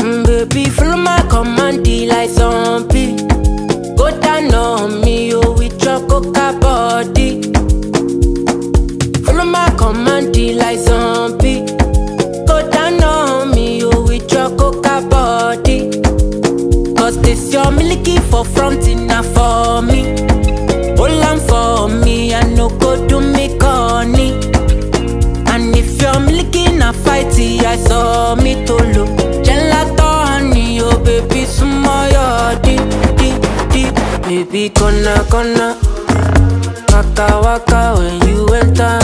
Mm, baby, follow my command, like zombie. Go down on me, oh, with your coca body. Follow my command, like zombie. Go down on me, oh, with your coca body. Cause this your milky for front enough for me. Hold on for me, I no go do me corny. And if you're milky na fighty, I saw me to look. Gelato honey, oh baby, sumo yo di di di. Baby, gonna gonna. Waka waka when you enter.